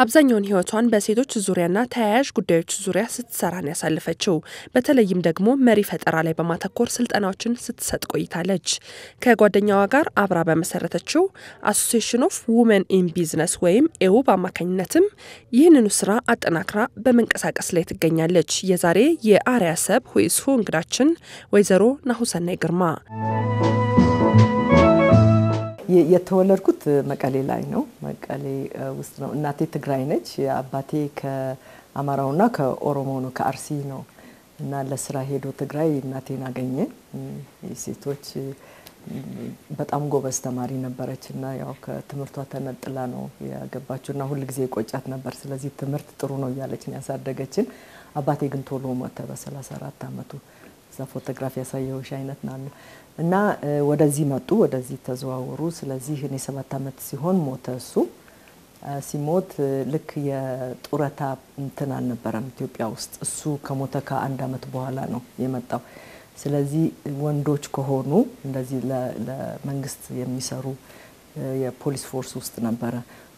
አብዛኛውን ሕይወቷን በሴቶች ዙሪያና ተያያዥ ጉዳዮች ዙሪያ ስትሰራን ያሳለፈችው በተለይም ደግሞ መሪ ፈጠራ ላይ በማተኮር ስልጠናዎችን ስትሰጥ ቆይታለች። ከጓደኛዋ ጋር አብራ በመሰረተችው አሶሲሽን ኦፍ ውመን ኢን ቢዝነስ ወይም ኤውብ አማካኝነትም ይህንኑ ስራ አጠናክራ በመንቀሳቀስ ላይ ትገኛለች። የዛሬ የአርያ ሰብ ሁይስሁ እንግዳችን ወይዘሮ ናሁሰናይ ግርማ የተወለድኩት መቀሌ ላይ ነው። መቀሌ ውስጥ ነው። እናቴ ትግራይ ነች። አባቴ ከአማራውና ከኦሮሞ ነው፣ ከአርሲ ነው እና ለስራ ሄዶ ትግራይ እናቴን አገኘ። ሴቶች በጣም ጎበዝ ተማሪ ነበረች እና ያው ከትምህርቷ ተነጥላ ነው ያገባችው እና ሁል ጊዜ ቆጫት ነበር። ስለዚህ ትምህርት ጥሩ ነው እያለች ነው ያሳደገችን። አባቴ ግን ቶሎ ሞተ በ34 አመቱ። እዛ ፎቶግራፊ ያሳየውሽ አይነት ና እና ወደዚህ መጡ፣ ወደዚህ ተዘዋወሩ። ስለዚህ እኔ ሰባት አመት ሲሆን ሞተ እሱ። ሲሞት ልክ የጡረታ እንትን አልነበረም ኢትዮጵያ ውስጥ። እሱ ከሞተ ከአንድ አመት በኋላ ነው የመጣው። ስለዚህ ወንዶች ከሆኑ እንደዚህ ለመንግስት የሚሰሩ የፖሊስ ፎርስ ውስጥ ነበረ።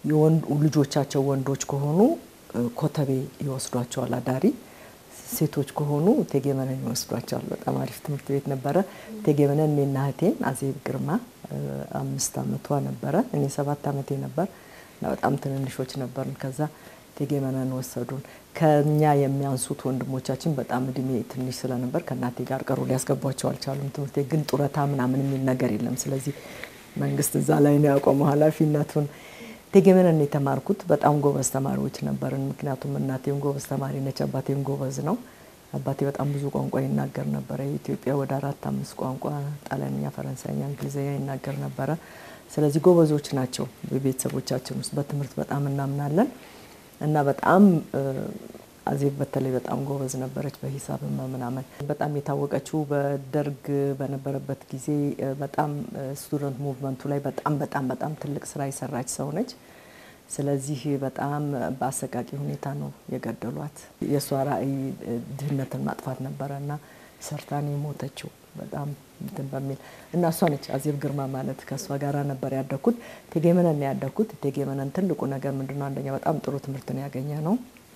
ልጆቻቸው ወንዶች ከሆኑ ኮተቤ ይወስዷቸዋል አዳሪ ሴቶች ከሆኑ ቴጌመነን ይወስዷቸዋል። በጣም አሪፍ ትምህርት ቤት ነበረ። ቴጌመነን እኔና እህቴን አዜብ ግርማ አምስት አመቷ ነበረ፣ እኔ ሰባት አመቴ ነበር እና በጣም ትንንሾች ነበርን። ከዛ ቴጌመነን ወሰዱን። ከኛ የሚያንሱት ወንድሞቻችን በጣም እድሜ ትንሽ ስለነበር ከእናቴ ጋር ቀሩ፣ ሊያስገቧቸው አልቻሉም። ትምህርት ቤት ግን ጡረታ ምናምን የሚል ነገር የለም። ስለዚህ መንግስት እዛ ላይ ነው ያቆመው ኃላፊነቱን ቴጌመነን የተማርኩት በጣም ጎበዝ ተማሪዎች ነበርን። ምክንያቱም እናቴም ጎበዝ ተማሪ ነች፣ አባቴም ጎበዝ ነው። አባቴ በጣም ብዙ ቋንቋ ይናገር ነበረ። የኢትዮጵያ ወደ አራት አምስት ቋንቋ ጣሊያንኛ፣ ፈረንሳይኛ፣ እንግሊዝኛ ይናገር ነበረ። ስለዚህ ጎበዞች ናቸው። በቤተሰቦቻችን ውስጥ በትምህርት በጣም እናምናለን እና በጣም አዜብ በተለይ በጣም ጎበዝ ነበረች በሂሳብ ምናምን። በጣም የታወቀችው በደርግ በነበረበት ጊዜ በጣም ስቱደንት ሙቭመንቱ ላይ በጣም በጣም በጣም ትልቅ ስራ የሰራች ሰው ነች። ስለዚህ በጣም በአሰቃቂ ሁኔታ ነው የገደሏት። የእሷ ራዕይ ድህነትን ማጥፋት ነበረ እና ሰርታን የሞተችው በጣም እንትን በሚል እና እሷ ነች አዜብ ግርማ ማለት። ከእሷ ጋራ ነበር ያደግኩት። ቴጌመነን ያደግኩት። ቴጌመነን ትልቁ ነገር ምንድነው? አንደኛ በጣም ጥሩ ትምህርት ነው ያገኘ ነው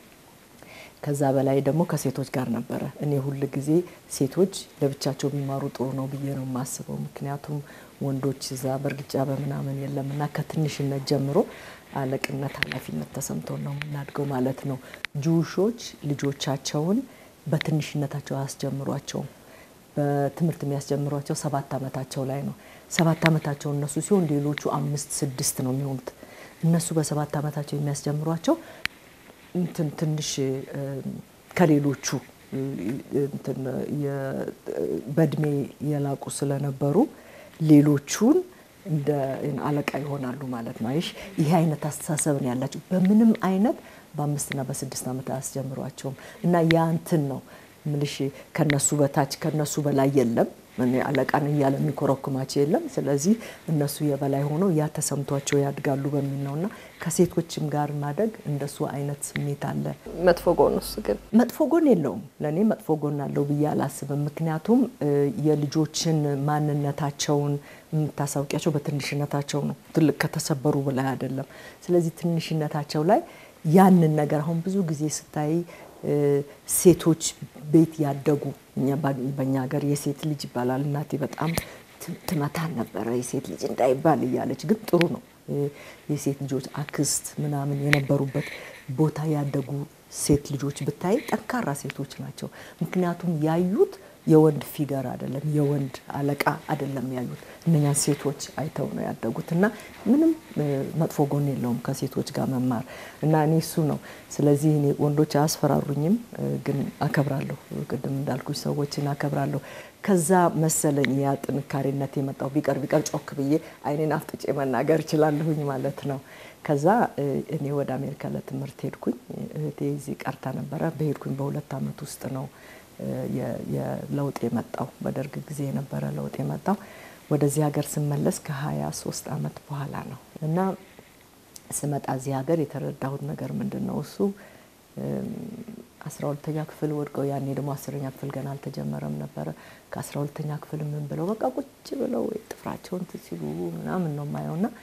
ከዛ በላይ ደግሞ ከሴቶች ጋር ነበረ። እኔ ሁል ጊዜ ሴቶች ለብቻቸው ቢማሩ ጥሩ ነው ብዬ ነው የማስበው። ምክንያቱም ወንዶች እዛ በእርግጫ በምናምን የለም እና ከትንሽነት ጀምሮ አለቅነት፣ ኃላፊነት ተሰምቶ ነው የምናድገው ማለት ነው። ጁሾች ልጆቻቸውን በትንሽነታቸው አያስጀምሯቸውም። በትምህርት የሚያስጀምሯቸው ሰባት አመታቸው ላይ ነው። ሰባት አመታቸው እነሱ ሲሆን ሌሎቹ አምስት ስድስት ነው የሚሆኑት። እነሱ በሰባት አመታቸው የሚያስጀምሯቸው እንትን ትንሽ ከሌሎቹ በእድሜ የላቁ ስለነበሩ ሌሎቹን እንደ አለቃ ይሆናሉ ማለት ነው። አይሽ ይሄ አይነት አስተሳሰብ ነው ያላቸው። በምንም አይነት በአምስትና በስድስት ዓመት አያስጀምሯቸውም እና ያ እንትን ነው ምልሽ ከነሱ በታች ከነሱ በላይ የለም። አለቃን እያለ የሚኮረኩማቸው የለም። ስለዚህ እነሱ የበላይ ሆነው ያ ተሰምቷቸው ያድጋሉ በሚል ነው እና ከሴቶችም ጋር ማደግ እንደሱ አይነት ስሜት አለ። መጥፎ ጎን ውስጥ ግን መጥፎ ጎን የለውም። ለእኔ መጥፎ ጎን አለው ብዬ አላስብም። ምክንያቱም የልጆችን ማንነታቸውን የምታሳውቂያቸው በትንሽነታቸው ነው። ትልቅ ከተሰበሩ በላይ አይደለም። ስለዚህ ትንሽነታቸው ላይ ያንን ነገር አሁን ብዙ ጊዜ ስታይ ሴቶች ቤት ያደጉ በእኛ ሀገር የሴት ልጅ ይባላል። እናቴ በጣም ትመታን ነበረ የሴት ልጅ እንዳይባል እያለች፣ ግን ጥሩ ነው የሴት ልጆች አክስት ምናምን የነበሩበት ቦታ ያደጉ ሴት ልጆች ብታይ ጠንካራ ሴቶች ናቸው። ምክንያቱም ያዩት የወንድ ፊገር አይደለም፣ የወንድ አለቃ አይደለም ያዩት። እነኛን ሴቶች አይተው ነው ያደጉት እና ምንም መጥፎ ጎን የለውም ከሴቶች ጋር መማር እና እኔ እሱ ነው። ስለዚህ እኔ ወንዶች አያስፈራሩኝም፣ ግን አከብራለሁ። ቅድም እንዳልኩሽ ሰዎችን አከብራለሁ። ከዛ መሰለኝ ያ ጥንካሬነት የመጣው ቢቀር ቢቀር ጮክ ብዬ አይኔን አፍጥጬ መናገር እችላለሁኝ ማለት ነው። ከዛ እኔ ወደ አሜሪካ ለትምህርት ሄድኩኝ። እህቴ እዚህ ቀርታ ነበረ። በሄድኩኝ በሁለት ዓመት ውስጥ ነው የለውጥ የመጣው በደርግ ጊዜ የነበረ ለውጥ የመጣው ወደዚህ ሀገር ስመለስ ከሀያ ሶስት አመት በኋላ ነው እና ስመጣ እዚህ ሀገር የተረዳሁት ነገር ምንድን ነው እሱ አስራ ሁለተኛ ክፍል ወድቀው ያኔ ደግሞ አስረኛ ክፍል ገና አልተጀመረም ነበረ። ከአስራ ሁለተኛ ክፍል ምን ብለው በቃ ቁጭ ብለው ጥፍራቸውን ሲሉ ምናምን ነው የማየው እና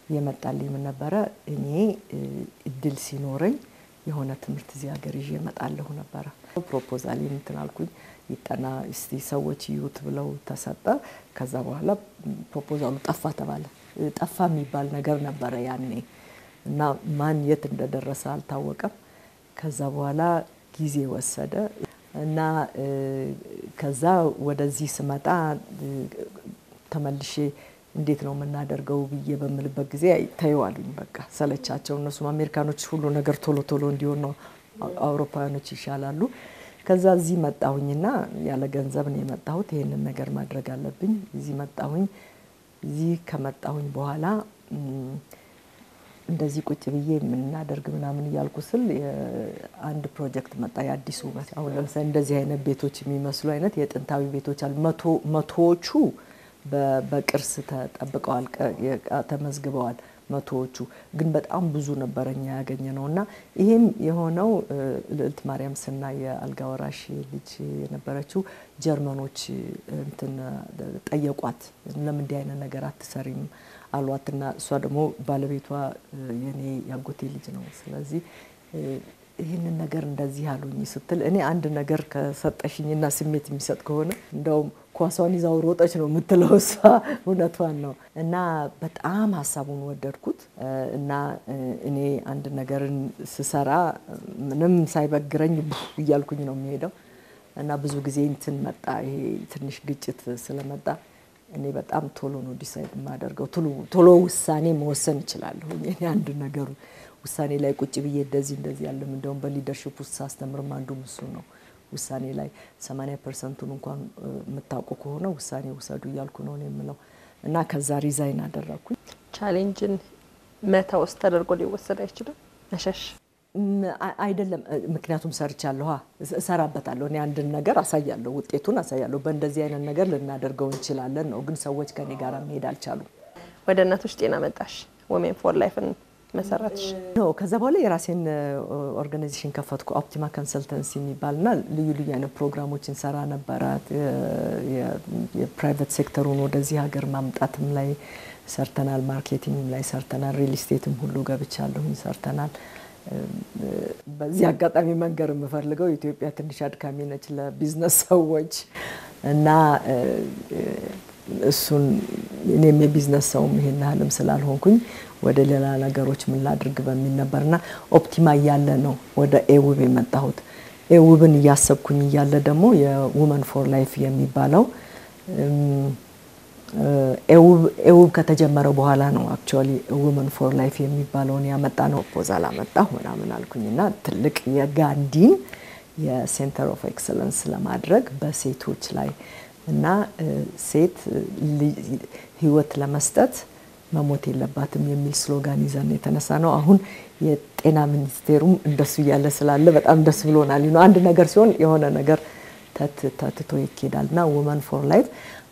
የመጣልኝ ምን ነበረ? እኔ እድል ሲኖረኝ የሆነ ትምህርት እዚህ ሀገር ይዤ እመጣለሁ ነበረ። ፕሮፖዛል እንትን አልኩኝ ይጠና እስቲ ሰዎች ይዩት ብለው ተሰጠ። ከዛ በኋላ ፕሮፖዛሉ ጠፋ ተባለ። ጠፋ የሚባል ነገር ነበረ ያኔ እና ማን የት እንደደረሰ አልታወቀም። ከዛ በኋላ ጊዜ ወሰደ እና ከዛ ወደዚህ ስመጣ ተመልሼ እንዴት ነው የምናደርገው ብዬ በምልበት ጊዜ ተይዋሉኝ። በቃ ሰለቻቸው። እነሱም አሜሪካኖች ሁሉ ነገር ቶሎ ቶሎ እንዲሆን ነው፣ አውሮፓውያኖች ይሻላሉ። ከዛ እዚህ መጣሁኝና ያለ ገንዘብ ነው የመጣሁት። ይሄንን ነገር ማድረግ አለብኝ። እዚህ መጣሁኝ። እዚህ ከመጣሁኝ በኋላ እንደዚህ ቁጭ ብዬ የምናደርግ ምናምን እያልኩ ስል አንድ ፕሮጀክት መጣ፣ የአዲስ ውበት። አሁን ለምሳሌ እንደዚህ አይነት ቤቶች የሚመስሉ አይነት የጥንታዊ ቤቶች አሉ። መቶዎቹ በቅርስ ተጠብቀዋል፣ ተመዝግበዋል። መቶዎቹ ግን በጣም ብዙ ነበረ እኛ ያገኘ ነው እና ይህም የሆነው ልዕልት ማርያም ስና የአልጋ ወራሽ ልጅ የነበረችው ጀርመኖች እንትን ጠየቋት፣ ለምን እንዲህ አይነት ነገር አትሰሪም አሏትና እሷ ደግሞ ባለቤቷ የኔ ያጎቴ ልጅ ነው። ስለዚህ ይህንን ነገር እንደዚህ አሉኝ ስትል እኔ አንድ ነገር ከሰጠሽኝና ስሜት የሚሰጥ ከሆነ እንደውም ኳሷን ይዛው ሮጠች ነው የምትለው እሷ። እውነቷን ነው። እና በጣም ሀሳቡን ወደድኩት እና እኔ አንድ ነገርን ስሰራ ምንም ሳይበግረኝ እያልኩኝ ነው የሚሄደው እና ብዙ ጊዜ እንትን መጣ ይሄ ትንሽ ግጭት ስለመጣ እኔ በጣም ቶሎ ነው ዲሳይድ የማደርገው። ቶሎ ውሳኔ መወሰን እችላለሁ። እኔ አንድ ነገሩ ውሳኔ ላይ ቁጭ ብዬ እንደዚህ እንደዚህ ያለም እንደውም በሊደርሽፕ ውስጥ ሳስተምርም አንዱም እሱ ነው። ውሳኔ ላይ 80 ፐርሰንቱን እንኳን የምታውቁ ከሆነ ውሳኔ ውሰዱ እያልኩ ነው የምለው እና ከዛ ሪዛይን አደረግኩኝ። ቻሌንጅን መተውስ ተደርጎ ሊወሰድ አይችልም መሸሽ አይደለም። ምክንያቱም ሰርቻለሁ፣ እሰራበታለሁ። እኔ አንድን ነገር አሳያለሁ፣ ውጤቱን አሳያለሁ። በእንደዚህ አይነት ነገር ልናደርገው እንችላለን ነው። ግን ሰዎች ከኔ ጋር መሄድ አልቻሉም። ወደ እናቶች ጤና መጣሽ፣ ወሜን ፎር ላይፍን መሰረትሽ። ኖ ከዛ በኋላ የራሴን ኦርጋናይዜሽን ከፈትኩ። ኦፕቲማ ኮንሰልተንሲ የሚባልና ልዩ ልዩ አይነት ፕሮግራሞችን ሰራ ነበራት። የፕራይቬት ሴክተሩን ወደዚህ ሀገር ማምጣትም ላይ ሰርተናል። ማርኬቲንግም ላይ ሰርተናል። ሪል ስቴትም ሁሉ ገብቻለሁኝ ሰርተናል። በዚህ አጋጣሚ መንገር የምፈልገው ኢትዮጵያ ትንሽ አድካሚ ነች ለቢዝነስ ሰዎች እና እሱን እኔም የቢዝነስ ሰውም ይሄን ያህልም ስላልሆንኩኝ ወደ ሌላ ነገሮች ምን ላድርግ በሚል ነበርና ኦፕቲማ እያለ ነው ወደ ኤውብ የመጣሁት። ኤውብን እያሰብኩኝ እያለ ደግሞ የውመን ፎር ላይፍ የሚባለው ኤውብ ከተጀመረ በኋላ ነው አክቹዋሊ ውመን ፎር ላይፍ የሚባለውን ያመጣ ነው። ፖዛል አመጣሁ ምናምን አልኩኝና ትልቅ የጋንዲን የሴንተር ኦፍ ኤክሰለንስ ለማድረግ በሴቶች ላይ እና ሴት ህይወት ለመስጠት መሞት የለባትም የሚል ስሎጋን ይዘን የተነሳ ነው። አሁን የጤና ሚኒስቴሩም እንደሱ እያለ ስላለ በጣም ደስ ብሎናል። አንድ ነገር ሲሆን የሆነ ነገር ተትቶ ይኬዳል እና ውመን ፎር ላይፍ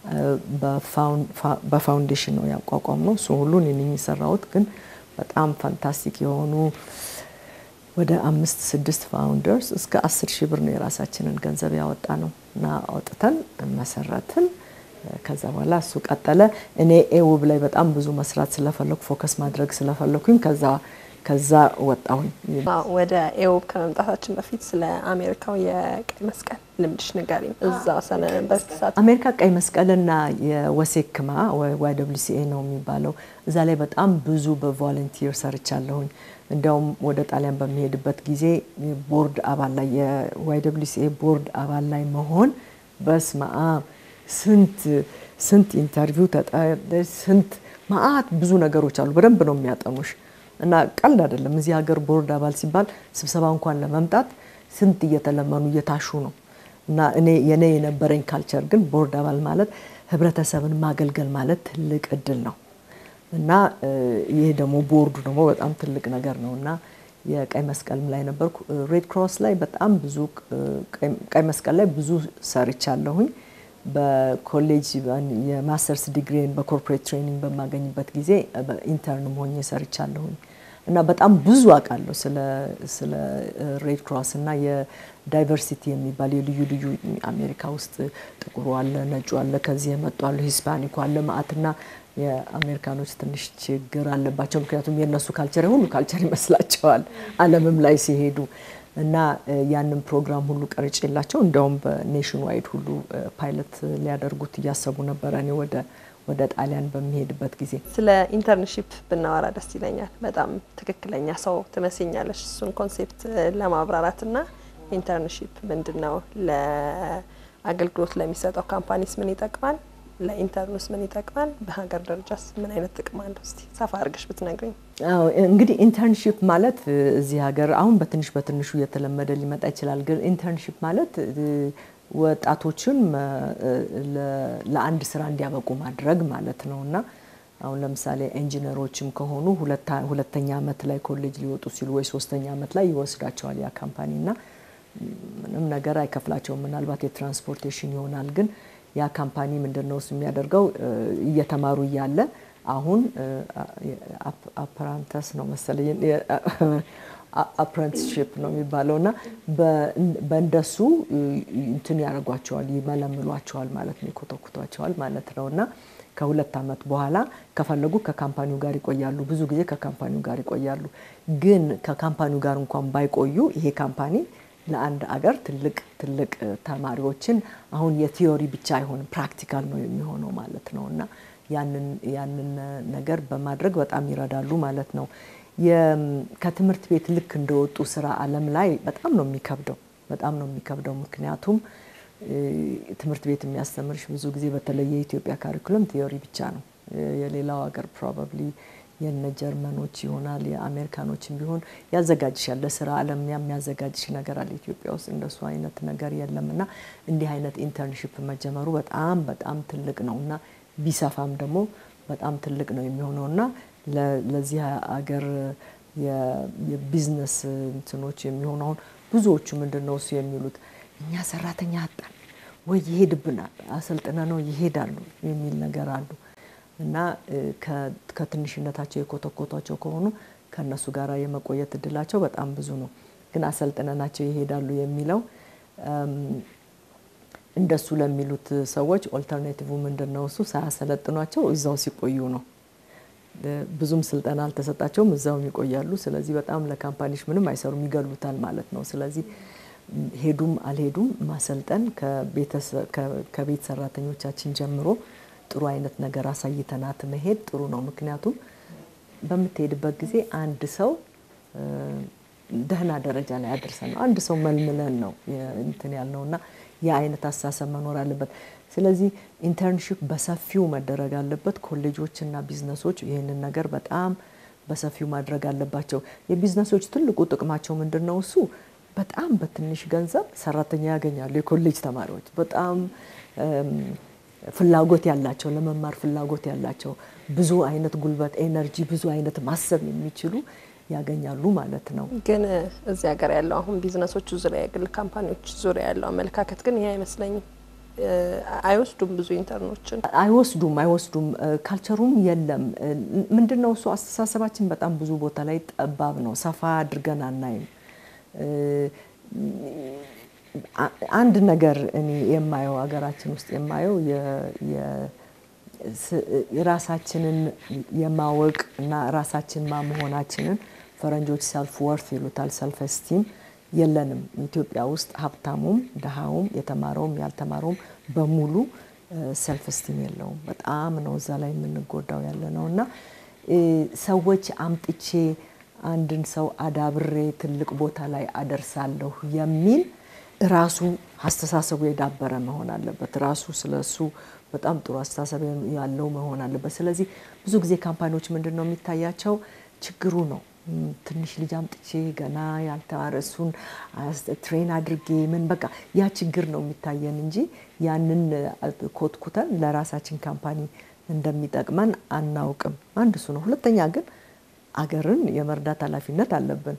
በፋውንዴሽን ነው ያቋቋም ነው። እሱ ሁሉን እኔ የሰራሁት ግን በጣም ፋንታስቲክ የሆኑ ወደ አምስት ስድስት ፋውንደርስ እስከ አስር ሺህ ብር ነው የራሳችንን ገንዘብ ያወጣ ነው እና አውጥተን መሰረትን። ከዛ በኋላ እሱ ቀጠለ። እኔ ኤውብ ላይ በጣም ብዙ መስራት ስለፈለኩ ፎከስ ማድረግ ስለፈለኩኝ ከዛ ከዛ ወጣሁኝ። ወደ ኤውብ ከመምጣታችን በፊት ስለ አሜሪካው የቀይ መስቀል ልምድሽ ንገሪኝ። እዛ ሰነበበት ሰዓት አሜሪካ ቀይ መስቀልና የወሴክማ ዋይ ደብሊው ሲኤ ነው የሚባለው እዛ ላይ በጣም ብዙ በቮለንቲር ሰርቻለሁኝ። እንዲያውም ወደ ጣሊያን በሚሄድበት ጊዜ ቦርድ አባል ላይ የዋይ ደብሊው ሲኤ ቦርድ አባል ላይ መሆን በስመ አብ ስንት ስንት ኢንተርቪው ስንት ማአት ብዙ ነገሮች አሉ። በደንብ ነው የሚያጠኑሽ እና ቀልድ አይደለም። እዚህ ሀገር ቦርድ አባል ሲባል ስብሰባ እንኳን ለመምጣት ስንት እየተለመኑ እየታሹ ነው። እና እኔ የኔ የነበረኝ ካልቸር ግን ቦርድ አባል ማለት ህብረተሰብን ማገልገል ማለት ትልቅ እድል ነው እና ይሄ ደግሞ ቦርዱ ደግሞ በጣም ትልቅ ነገር ነው እና የቀይ መስቀልም ላይ ነበርኩ። ሬድ ክሮስ ላይ በጣም ብዙ ቀይ መስቀል ላይ ብዙ ሰርቻለሁኝ። በኮሌጅ የማስተርስ ዲግሪን በኮርፖሬት ትሬኒንግ በማገኝበት ጊዜ ኢንተርንም ሆኜ ሰርቻለሁኝ እና በጣም ብዙ አውቃለሁ ስለ ሬድ ክሮስ እና የዳይቨርሲቲ የሚባል የልዩ ልዩ አሜሪካ ውስጥ ጥቁሩ አለ፣ ነጩ አለ፣ ከዚህ የመጡ አለ፣ ሂስፓኒኩ አለ ማአትና የአሜሪካኖች ትንሽ ችግር አለባቸው። ምክንያቱም የእነሱ ካልቸር ሁሉ ካልቸር ይመስላቸዋል ዓለምም ላይ ሲሄዱ እና ያንን ፕሮግራም ሁሉ ቀርጬ የላቸው እንዲያውም በኔሽን ዋይድ ሁሉ ፓይለት ሊያደርጉት እያሰቡ ነበረ እኔ ወደ ወደ ጣሊያን በሚሄድበት ጊዜ ስለ ኢንተርንሺፕ ብናወራ ደስ ይለኛል። በጣም ትክክለኛ ሰው ትመስኛለሽ እሱን ኮንሴፕት ለማብራራት እና ኢንተርንሺፕ ምንድን ነው? ለአገልግሎት ለሚሰጠው ካምፓኒስ ምን ይጠቅማል? ለኢንተርንስ ምን ይጠቅማል? በሀገር ደረጃስ ምን አይነት ጥቅም አለው? እስቲ ሰፋ አድርገሽ ብትነግሪኝ። አዎ እንግዲህ ኢንተርንሺፕ ማለት እዚህ ሀገር አሁን በትንሽ በትንሹ እየተለመደ ሊመጣ ይችላል። ግን ኢንተርንሺፕ ማለት ወጣቶችን ለአንድ ስራ እንዲያበቁ ማድረግ ማለት ነው እና አሁን ለምሳሌ ኢንጂነሮችም ከሆኑ ሁለተኛ አመት ላይ ኮሌጅ ሊወጡ ሲሉ ወይ ሶስተኛ አመት ላይ ይወስዳቸዋል ያ ካምፓኒ እና ምንም ነገር አይከፍላቸውም። ምናልባት የትራንስፖርቴሽን ይሆናል። ግን ያ ካምፓኒ ምንድን ነው እሱ የሚያደርገው እየተማሩ እያለ አሁን አፕራንተስ ነው መሰለኝ አፕረንቲስሽፕ ነው የሚባለው እና በእንደሱ እንትን ያደርጓቸዋል፣ ይመለምሏቸዋል ማለት ነው፣ ይኮተኩቷቸዋል ማለት ነው እና ከሁለት አመት በኋላ ከፈለጉ ከካምፓኒው ጋር ይቆያሉ። ብዙ ጊዜ ከካምፓኒው ጋር ይቆያሉ። ግን ከካምፓኒው ጋር እንኳን ባይቆዩ ይሄ ካምፓኒ ለአንድ አገር ትልቅ ትልቅ ተማሪዎችን አሁን የቲዮሪ ብቻ አይሆንም ፕራክቲካል ነው የሚሆነው ማለት ነው እና ያንን ያንን ነገር በማድረግ በጣም ይረዳሉ ማለት ነው። ከትምህርት ቤት ልክ እንደወጡ ስራ አለም ላይ በጣም ነው የሚከብደው፣ በጣም ነው የሚከብደው። ምክንያቱም ትምህርት ቤት የሚያስተምርሽ ብዙ ጊዜ በተለይ የኢትዮጵያ ካሪኩለም ቲዮሪ ብቻ ነው። የሌላው ሀገር ፕሮባብሊ የነ ጀርመኖች ይሆናል የአሜሪካኖችም ቢሆን ያዘጋጅሻል ለስራ አለም የሚያዘጋጅሽ ነገር አለ። ኢትዮጵያ ውስጥ እንደሱ አይነት ነገር የለም እና እንዲህ አይነት ኢንተርንሽፕ መጀመሩ በጣም በጣም ትልቅ ነው እና ቢሰፋም ደግሞ በጣም ትልቅ ነው የሚሆነው እና ለዚህ ሀገር የቢዝነስ እንትኖች የሚሆኑ አሁን ብዙዎቹ ምንድን ነው እሱ የሚሉት እኛ ሰራተኛ አጣን ወይ ይሄድብናል፣ አሰልጥነ ነው ይሄዳሉ የሚል ነገር አሉ እና ከትንሽነታቸው የኮተኮቷቸው ከሆኑ ከእነሱ ጋር የመቆየት እድላቸው በጣም ብዙ ነው። ግን አሰልጥነናቸው ይሄዳሉ የሚለው እንደሱ ለሚሉት ሰዎች ኦልተርኔቲቭ ምንድን ነው? እሱ ሳያሰለጥኗቸው እዛው ሲቆዩ ነው። ብዙም ስልጠና አልተሰጣቸውም፣ እዛውም ይቆያሉ። ስለዚህ በጣም ለካምፓኒሽ ምንም አይሰሩም፣ ይገሉታል ማለት ነው። ስለዚህ ሄዱም አልሄዱም ማሰልጠን ከቤት ሰራተኞቻችን ጀምሮ ጥሩ አይነት ነገር አሳይተናት መሄድ ጥሩ ነው። ምክንያቱም በምትሄድበት ጊዜ አንድ ሰው ደህና ደረጃ ላይ አድርሰን ነው አንድ ሰው መልምለን ነው እንትን ያልነው እና የአይነት አስተሳሰብ መኖር አለበት። ስለዚህ ኢንተርንሽፕ በሰፊው መደረግ አለበት። ኮሌጆችና ቢዝነሶች ይህንን ነገር በጣም በሰፊው ማድረግ አለባቸው። የቢዝነሶች ትልቁ ጥቅማቸው ምንድን ነው? እሱ በጣም በትንሽ ገንዘብ ሰራተኛ ያገኛሉ። የኮሌጅ ተማሪዎች በጣም ፍላጎት ያላቸው ለመማር ፍላጎት ያላቸው ብዙ አይነት ጉልበት፣ ኤነርጂ፣ ብዙ አይነት ማሰብ የሚችሉ ያገኛሉ ማለት ነው። ግን እዚህ ሀገር ያለው አሁን ቢዝነሶቹ ዙሪያ የግል ካምፓኒዎች ዙሪያ ያለው አመለካከት ግን ይህ አይመስለኝም። አይወስዱም፣ ብዙ ኢንተርኖችን አይወስዱም አይወስዱም። ካልቸሩም የለም። ምንድን ነው እሱ አስተሳሰባችን በጣም ብዙ ቦታ ላይ ጠባብ ነው። ሰፋ አድርገን አናይም። አንድ ነገር እኔ የማየው ሀገራችን ውስጥ የማየው ራሳችንን የማወቅ እና ራሳችን ማ መሆናችንን ፈረንጆች ሰልፍ ወርት ይሉታል። ሰልፍ ስቲም የለንም ኢትዮጵያ ውስጥ ሀብታሙም፣ ድሃውም፣ የተማረውም ያልተማረውም በሙሉ ሰልፍ ስቲም የለውም። በጣም ነው እዛ ላይ የምንጎዳው ያለ ነው እና ሰዎች አምጥቼ አንድን ሰው አዳብሬ ትልቅ ቦታ ላይ አደርሳለሁ የሚል ራሱ አስተሳሰቡ የዳበረ መሆን አለበት። ራሱ ስለሱ በጣም ጥሩ አስተሳሰብ ያለው መሆን አለበት። ስለዚህ ብዙ ጊዜ ካምፓኒዎች ምንድን ነው የሚታያቸው ችግሩ ነው ትንሽ ልጅ አምጥቼ ገና ያልተማረ እሱን ትሬን አድርጌ ምን በቃ ያ ችግር ነው የሚታየን እንጂ ያንን ኮትኩተን ለራሳችን ካምፓኒ እንደሚጠቅመን አናውቅም። አንድ እሱ ነው። ሁለተኛ ግን አገርን የመርዳት ኃላፊነት አለብን።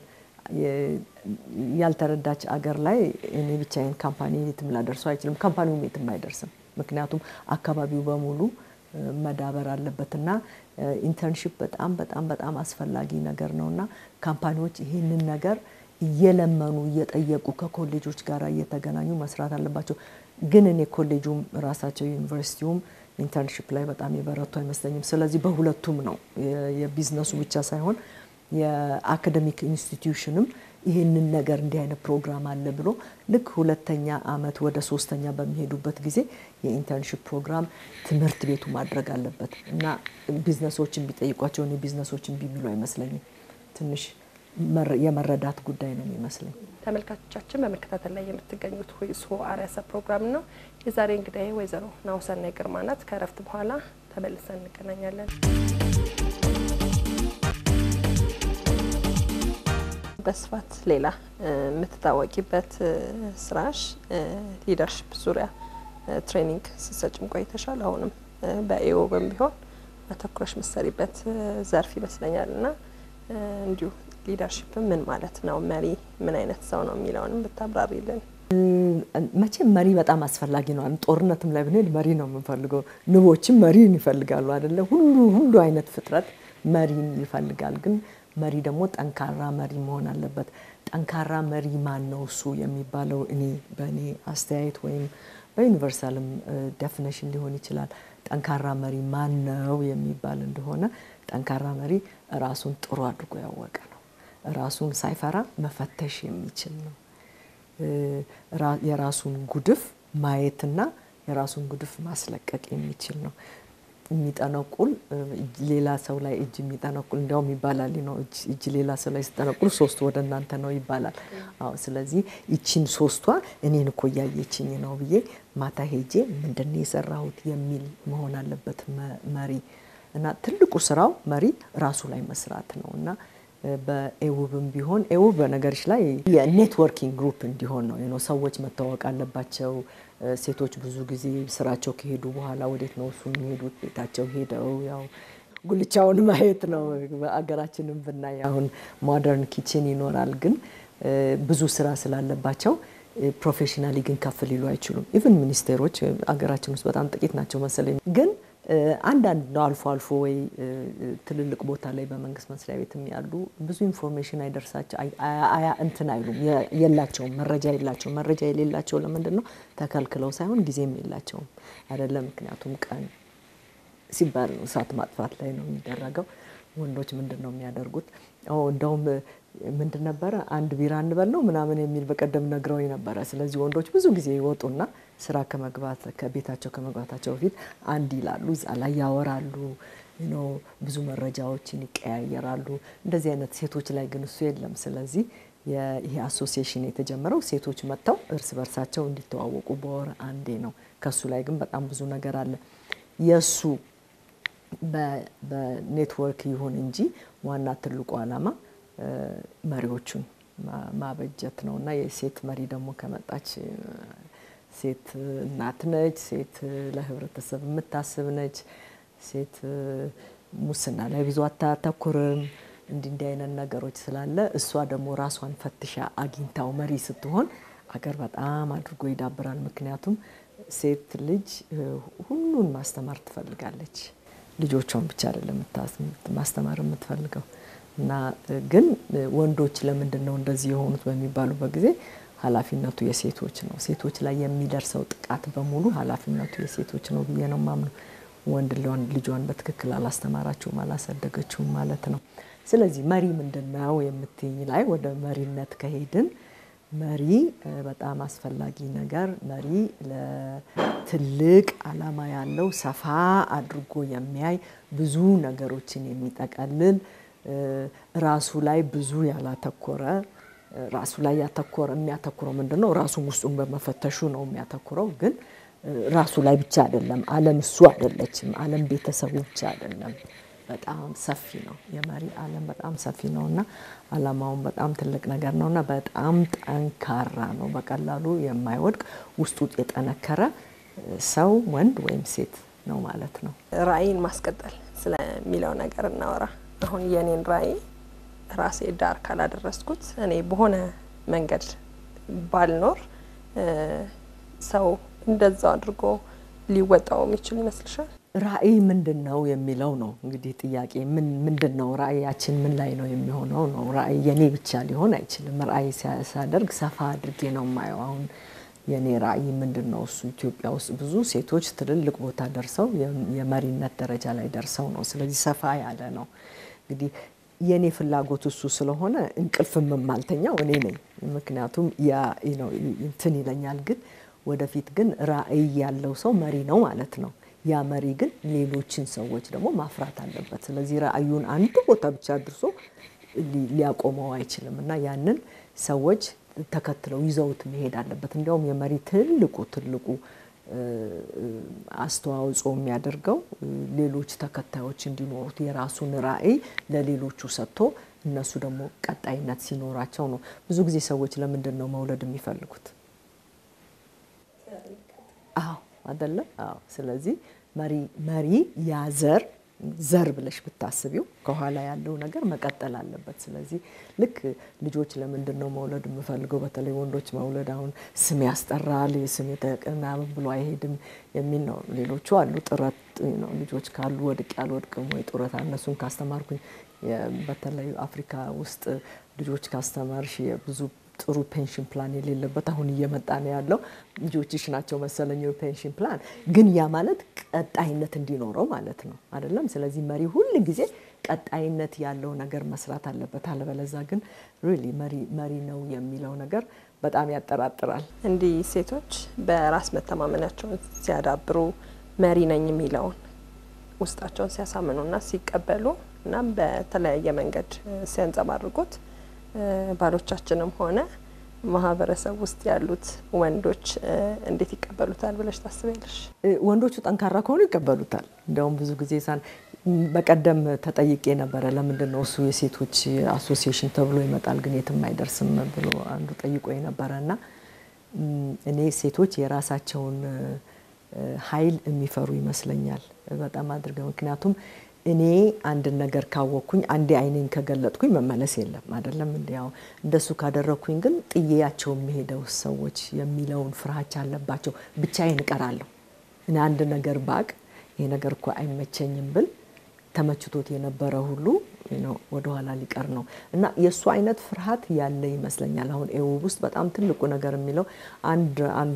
ያልተረዳች አገር ላይ እኔ ብቻዬን ካምፓኒ የትም ላደርሰው አይችልም። ካምፓኒውም የትም አይደርስም። ምክንያቱም አካባቢው በሙሉ መዳበር አለበትና ኢንተርንሽፕ በጣም በጣም በጣም አስፈላጊ ነገር ነውና ካምፓኒዎች ይህንን ነገር እየለመኑ እየጠየቁ ከኮሌጆች ጋር እየተገናኙ መስራት አለባቸው። ግን እኔ ኮሌጁም ራሳቸው ዩኒቨርሲቲውም ኢንተርንሽፕ ላይ በጣም የበረቱ አይመስለኝም። ስለዚህ በሁለቱም ነው የቢዝነሱ ብቻ ሳይሆን የአካደሚክ ኢንስቲትዩሽንም ይህንን ነገር እንዲህ አይነት ፕሮግራም አለ ብሎ ልክ ሁለተኛ አመት ወደ ሶስተኛ በሚሄዱበት ጊዜ የኢንተርንሽፕ ፕሮግራም ትምህርት ቤቱ ማድረግ አለበት እና ቢዝነሶችን ቢጠይቋቸው እኔ ቢዝነሶችን ቢሚሉ አይመስለኝም። ትንሽ የመረዳት ጉዳይ ነው የሚመስለኝ። ተመልካቾቻችን በመከታተል ላይ የምትገኙት ሁይሶ አርያሰ ፕሮግራም ነው። የዛሬ እንግዳዬ ወይዘሮ ናሁሰናይ ግርማ ናት። ከእረፍት በኋላ ተመልሰን እንገናኛለን። በስፋት ሌላ የምትታወቂበት ስራሽ ሊደርሽፕ ዙሪያ ትሬኒንግ ስትሰጭም ቆይተሻል። አሁንም በኤኦብም ቢሆን አተኩረሽ ምሰሪበት ዘርፍ ይመስለኛል እና እንዲሁ ሊደርሽፕ ምን ማለት ነው፣ መሪ ምን አይነት ሰው ነው የሚለውንም ብታብራሪልን። መቼም መሪ በጣም አስፈላጊ ነው። ጦርነትም ላይ ብንሄድ መሪ ነው የምንፈልገው። ንቦችም መሪን ይፈልጋሉ አይደለ? ሁሉ ሁሉ አይነት ፍጥረት መሪን ይፈልጋል። ግን መሪ ደግሞ ጠንካራ መሪ መሆን አለበት። ጠንካራ መሪ ማን ነው እሱ የሚባለው እኔ በእኔ አስተያየት ወይም በዩኒቨርሳልም ዴፊኔሽን ሊሆን ይችላል። ጠንካራ መሪ ማን ነው የሚባል እንደሆነ ጠንካራ መሪ ራሱን ጥሩ አድርጎ ያወቀ ነው። ራሱን ሳይፈራ መፈተሽ የሚችል ነው። የራሱን ጉድፍ ማየትና የራሱን ጉድፍ ማስለቀቅ የሚችል ነው። የሚጠነቁል ሌላ ሰው ላይ እጅ የሚጠነቁል እንዲያውም ይባላል ነው እጅ ሌላ ሰው ላይ ሲጠነቁል ሶስቱ ወደ እናንተ ነው ይባላል። አዎ ስለዚህ ይቺን ሶስቷ እኔን እኮ እያየችኝ ነው ብዬ ማታ ሄጄ ምንድን ነው የሰራሁት የሚል መሆን አለበት መሪ እና ትልቁ ስራው መሪ ራሱ ላይ መስራት ነው እና በኤውብም ቢሆን ኤውብ በነገሮች ላይ የኔትወርኪንግ ግሩፕ እንዲሆን ነው። ሰዎች መታወቅ አለባቸው። ሴቶች ብዙ ጊዜ ስራቸው ከሄዱ በኋላ ወዴት ነው እሱ የሚሄዱት? ቤታቸው ሄደው ያው ጉልቻውን ማየት ነው። በአገራችንም ብናይ አሁን ሞደርን ኪችን ይኖራል፣ ግን ብዙ ስራ ስላለባቸው ፕሮፌሽናሊ ግን ከፍ ሊሉ አይችሉም። ኢቨን ሚኒስቴሮች አገራችን ውስጥ በጣም ጥቂት ናቸው መሰለኝ ግን አንዳንድ ነው አልፎ አልፎ ወይ ትልልቅ ቦታ ላይ በመንግስት መስሪያ ቤትም ያሉ ብዙ ኢንፎርሜሽን አይደርሳቸው አያ እንትን አይሉም፣ የላቸውም፣ መረጃ የላቸውም። መረጃ የሌላቸው ለምንድን ነው? ተከልክለው ሳይሆን ጊዜም የላቸውም አይደለም። ምክንያቱም ቀን ሲባል ነው እሳት ማጥፋት ላይ ነው የሚደረገው። ወንዶች ምንድን ነው የሚያደርጉት? እንደውም ምንድን ነበረ አንድ ቢራ እንበል ነው ምናምን የሚል በቀደም ነግረውኝ ነበረ። ስለዚህ ወንዶች ብዙ ጊዜ ይወጡና ስራ ከመግባት ከቤታቸው ከመግባታቸው በፊት አንድ ይላሉ፣ እዛ ላይ ያወራሉ፣ ብዙ መረጃዎችን ይቀያየራሉ። እንደዚህ አይነት ሴቶች ላይ ግን እሱ የለም። ስለዚህ ይሄ አሶሲዬሽን የተጀመረው ሴቶች መጥተው እርስ በርሳቸው እንዲተዋወቁ በወር አንዴ ነው። ከሱ ላይ ግን በጣም ብዙ ነገር አለ። የእሱ በኔትወርክ ይሁን እንጂ ዋና ትልቁ ዓላማ መሪዎቹን ማበጀት ነው እና የሴት መሪ ደግሞ ከመጣች ሴት እናት ነች። ሴት ለህብረተሰብ የምታስብ ነች። ሴት ሙስና ላይ ብዙ አታተኩርም። እንዲህ እንዲህ አይነት ነገሮች ስላለ እሷ ደግሞ ራሷን ፈትሻ አግኝታው መሪ ስትሆን አገር በጣም አድርጎ ይዳብራል። ምክንያቱም ሴት ልጅ ሁሉን ማስተማር ትፈልጋለች። ልጆቿን ብቻ አይደለም ማስተማር የምትፈልገው እና ግን ወንዶች ለምንድን ነው እንደዚህ የሆኑት በሚባሉበት ጊዜ ኃላፊነቱ የሴቶች ነው። ሴቶች ላይ የሚደርሰው ጥቃት በሙሉ ኃላፊነቱ የሴቶች ነው ብዬ ነው ማምነው። ወንድ ልጇን በትክክል አላስተማራችሁም፣ አላሳደገችውም ማለት ነው። ስለዚህ መሪ ምንድን ነው የምትይኝ ላይ ወደ መሪነት ከሄድን መሪ በጣም አስፈላጊ ነገር መሪ ለትልቅ ዓላማ ያለው ሰፋ አድርጎ የሚያይ ብዙ ነገሮችን የሚጠቀልል ራሱ ላይ ብዙ ያላተኮረ ራሱ ላይ ያተኮረ የሚያተኩረው ምንድን ነው? ራሱን ውስጡን በመፈተሹ ነው የሚያተኩረው። ግን ራሱ ላይ ብቻ አይደለም። ዓለም እሱ አይደለችም። ዓለም ቤተሰቡ ብቻ አይደለም። በጣም ሰፊ ነው። የመሪ ዓለም በጣም ሰፊ ነው እና ዓላማውን በጣም ትልቅ ነገር ነው እና በጣም ጠንካራ ነው። በቀላሉ የማይወድቅ ውስጡ የጠነከረ ሰው ወንድ ወይም ሴት ነው ማለት ነው። ራዕይን ማስቀጠል ስለሚለው ነገር እናወራ። አሁን የኔን ራዕይ ራሴ ዳር ካላደረስኩት እኔ በሆነ መንገድ ባልኖር ሰው እንደዛው አድርጎ ሊወጣው የሚችል ይመስልሻል? ራዕይ ምንድን ነው የሚለው ነው እንግዲህ ጥያቄ። ምን ምንድን ነው ራዕያችን? ምን ላይ ነው የሚሆነው ነው። ራዕይ የኔ ብቻ ሊሆን አይችልም። ራዕይ ሲያደርግ ሰፋ አድርጌ ነው የማየው። አሁን የኔ ራዕይ ምንድን ነው? እሱ ኢትዮጵያ ውስጥ ብዙ ሴቶች ትልልቅ ቦታ ደርሰው የመሪነት ደረጃ ላይ ደርሰው ነው። ስለዚህ ሰፋ ያለ ነው። እንግዲህ የኔ ፍላጎት እሱ ስለሆነ እንቅልፍ የማልተኛው እኔ ነኝ። ምክንያቱም ያ እንትን ይለኛል። ግን ወደፊት ግን ራዕይ ያለው ሰው መሪ ነው ማለት ነው። ያ መሪ ግን ሌሎችን ሰዎች ደግሞ ማፍራት አለበት። ስለዚህ ራዕዩን አንዱ ቦታ ብቻ አድርሶ ሊያቆመው አይችልም እና ያንን ሰዎች ተከትለው ይዘውት መሄድ አለበት። እንዲያውም የመሪ ትልቁ ትልቁ አስተዋጽኦ የሚያደርገው ሌሎች ተከታዮች እንዲኖሩት የራሱን ራዕይ ለሌሎቹ ሰጥቶ እነሱ ደግሞ ቀጣይነት ሲኖራቸው ነው። ብዙ ጊዜ ሰዎች ለምንድን ነው መውለድ የሚፈልጉት? አዎ አይደለም? አዎ። ስለዚህ መሪ መሪ ያ ዘር ዘር ብለሽ ብታስቢው ከኋላ ያለው ነገር መቀጠል አለበት። ስለዚህ ልክ ልጆች ለምንድን ነው መውለድ የምፈልገው? በተለይ ወንዶች መውለድ አሁን ስም ያስጠራል፣ ስም ምናምን ብሎ አይሄድም የሚል ነው። ሌሎቹ አሉ ጥረት ነው። ልጆች ካሉ ወድቅ ያልወድቅም ወይ ጡረታ እነሱን ካስተማርኩኝ በተለይ አፍሪካ ውስጥ ልጆች ካስተማርሽ ብዙ ጥሩ ፔንሽን ፕላን የሌለበት አሁን እየመጣ ነው ያለው። ልጆችሽ ናቸው መሰለኝ ፔንሽን ፕላን፣ ግን ያ ማለት ቀጣይነት እንዲኖረው ማለት ነው አይደለም። ስለዚህ መሪ ሁል ጊዜ ቀጣይነት ያለው ነገር መስራት አለበት። አለበለዛ ግን ሪሊ መሪ መሪ ነው የሚለው ነገር በጣም ያጠራጥራል። እንዲህ ሴቶች በራስ መተማመናቸውን ሲያዳብሩ መሪ ነኝ የሚለውን ውስጣቸውን ሲያሳምኑና ሲቀበሉ እና በተለያየ መንገድ ሲያንጸባርቁት ባሎቻችንም ሆነ ማህበረሰብ ውስጥ ያሉት ወንዶች እንዴት ይቀበሉታል ብለሽ ታስቢያለሽ? ወንዶቹ ጠንካራ ከሆኑ ይቀበሉታል። እንዲያውም ብዙ ጊዜ ሳን በቀደም ተጠይቄ ነበረ፣ ለምንድን ነው እሱ የሴቶች አሶሲዬሽን ተብሎ ይመጣል ግን የትም አይደርስም ብሎ አንዱ ጠይቆ ነበረ እና እኔ ሴቶች የራሳቸውን ኃይል የሚፈሩ ይመስለኛል በጣም አድርገው ምክንያቱም እኔ አንድን ነገር ካወቅኩኝ አንዴ አይኔን ከገለጥኩኝ መመለስ የለም አይደለም። እንዲያው እንደሱ ካደረግኩኝ ግን ጥዬያቸው የሚሄደው ሰዎች የሚለውን ፍርሃቻ አለባቸው። ብቻዬን እቀራለሁ። እኔ አንድ ነገር ባቅ ይሄ ነገር እኮ አይመቸኝም ብል ተመችቶት የነበረ ሁሉ ወደኋላ ሊቀር ነው እና የእሱ አይነት ፍርሃት ያለ ይመስለኛል። አሁን ኤውብ ውስጥ በጣም ትልቁ ነገር የሚለው አንድ አንዷ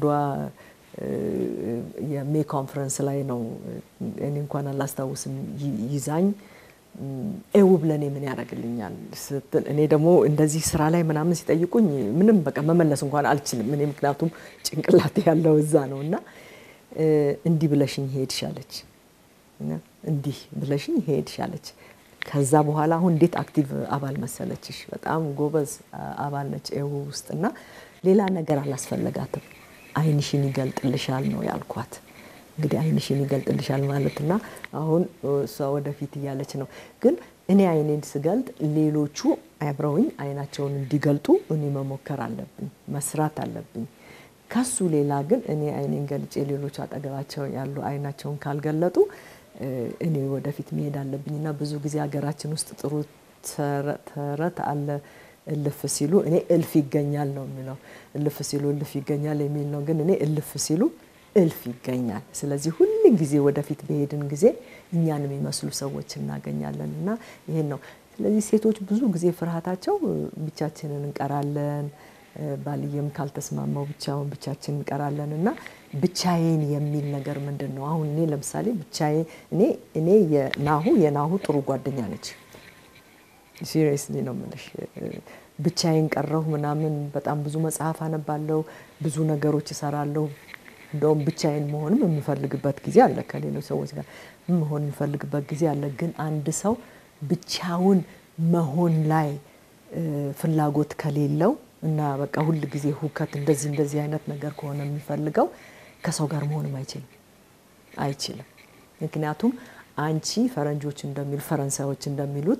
የሜ ኮንፈረንስ ላይ ነው። እኔ እንኳን አላስታውስም ይዛኝ ኤውብ ለእኔ ምን ያደርግልኛል ስትል እኔ ደግሞ እንደዚህ ስራ ላይ ምናምን ሲጠይቁኝ ምንም በቃ መመለስ እንኳን አልችልም። እኔ ምክንያቱም ጭንቅላት ያለው እዛ ነው እና እንዲህ ብለሽኝ ሄድሽ አለች። እንዲህ ብለሽኝ ሄድሽ አለች። ከዛ በኋላ አሁን እንዴት አክቲቭ አባል መሰለችሽ! በጣም ጎበዝ አባል ነች ኤውብ ውስጥ እና ሌላ ነገር አላስፈለጋትም። አይንሽን ይገልጥልሻል ነው ያልኳት። እንግዲህ አይንሽን ይገልጥልሻል ማለትና አሁን እሷ ወደፊት እያለች ነው። ግን እኔ አይኔን ስገልጥ ሌሎቹ አብረውኝ አይናቸውን እንዲገልጡ እኔ መሞከር አለብኝ፣ መስራት አለብኝ። ከሱ ሌላ ግን እኔ አይኔን ገልጬ ሌሎቹ አጠገባቸው ያሉ አይናቸውን ካልገለጡ እኔ ወደፊት መሄድ አለብኝ እና ብዙ ጊዜ ሀገራችን ውስጥ ጥሩ ተረት አለ እልፍ ሲሉ እኔ እልፍ ይገኛል ነው የሚለው። እልፍ ሲሉ እልፍ ይገኛል የሚል ነው። ግን እኔ እልፍ ሲሉ እልፍ ይገኛል። ስለዚህ ሁል ጊዜ ወደፊት በሄድን ጊዜ እኛን የሚመስሉ ሰዎች እናገኛለን እና ይሄን ነው። ስለዚህ ሴቶች ብዙ ጊዜ ፍርሃታቸው ብቻችንን እንቀራለን፣ ባልየም ካልተስማማው ብቻውን ብቻችን እንቀራለን እና ብቻዬን የሚል ነገር ምንድን ነው? አሁን እኔ ለምሳሌ ብቻዬ እኔ እኔ የናሁ የናሁ ጥሩ ጓደኛ ነች። ሲሪየስሊ ነው የምልሽ። ብቻዬን ቀረሁ ምናምን በጣም ብዙ መጽሐፍ አነባለሁ፣ ብዙ ነገሮች እሰራለሁ። እንደውም ብቻዬን መሆንም የምፈልግበት ጊዜ አለ። ከሌሎች ሰዎች ጋር መሆን የምፈልግበት ጊዜ አለ። ግን አንድ ሰው ብቻውን መሆን ላይ ፍላጎት ከሌለው እና በቃ ሁል ጊዜ ሁከት እንደዚህ እንደዚህ አይነት ነገር ከሆነ የሚፈልገው ከሰው ጋር መሆንም አይችልም አይችልም። ምክንያቱም አንቺ ፈረንጆች እንደሚሉ ፈረንሳዮች እንደሚሉት